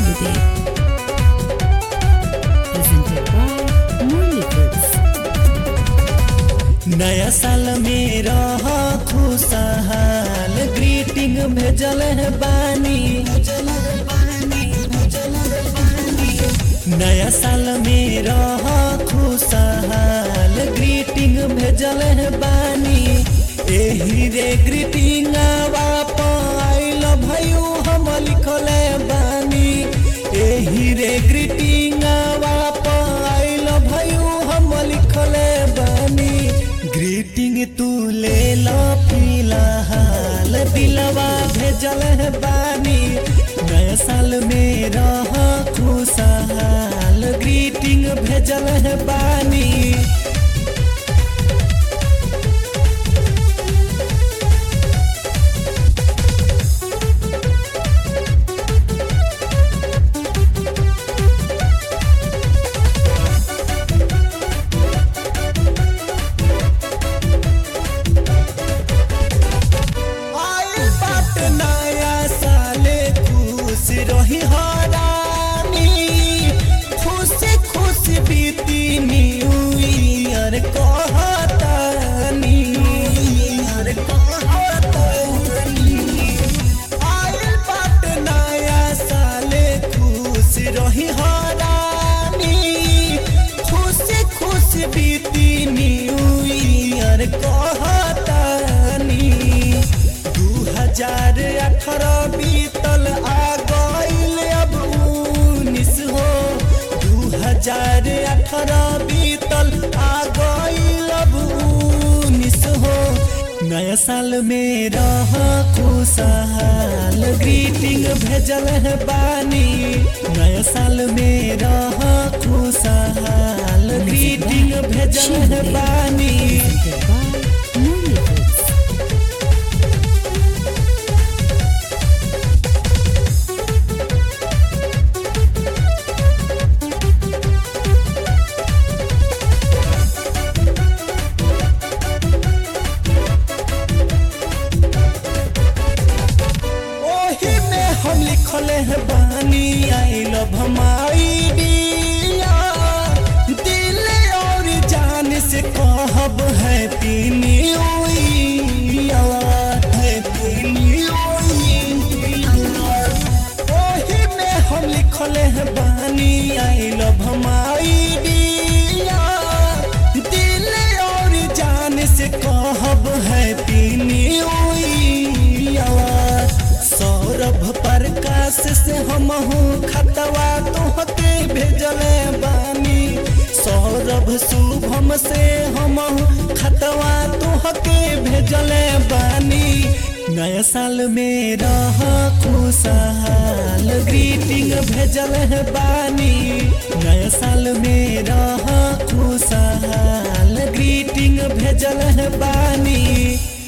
Holiday. Presented by Murli Foods. नया साल में रह खुशहाल ग्रीटिंग भेजल है बानी नया साल में रह खुशहाल ग्रीटिंग भेजल है बानी एही रे ग्रीटिंग आइल भयो हम लिखले बानी एही रे ग्रीटिंग आइल भयो हम लिखले बानी ग्रीटिंग तू ले लो फिलहाल दिलवा भेजल है बानी नया साल में रह खुशहाल ग्रीटिंग भेजल है बानी आइल बाट नया साले खुश रही हरानी खुश खुश बीती न्यू ईयर कहतानी आइल बाट नया साले खुश रही हरानी खुश खुश बीती न्यू ईयर कहतानी दू हजार अठारह बीतल आ गईल अब उन्नीस हो दू हजार अठारह बीतल आ गईल अब उन्नीस हो नया साल में रह खुशहाल ग्रीटिंग भेजल है बानी नया साल में रह खुशहाल ग्रीटिंग भेजल है बानी Presented by Murli Foods. ओही में हम लिखले है बानी आई लव हमारी दिया दिल और जान से कहब है पीनी ओही में हम लिखले है बानी आई लव हमारी दिया दिल और जान से कहब है पीनी सौरभ प्रकाश से हम खतवा तोहके भेजले बानी सौरभ शुभम से हम खतवा तोहके भेजले बानी नया साल में रह खुशहाल ग्रीटिंग भेजल है बानी नया साल में रह खुशहाल ग्रीटिंग भेजल है बानी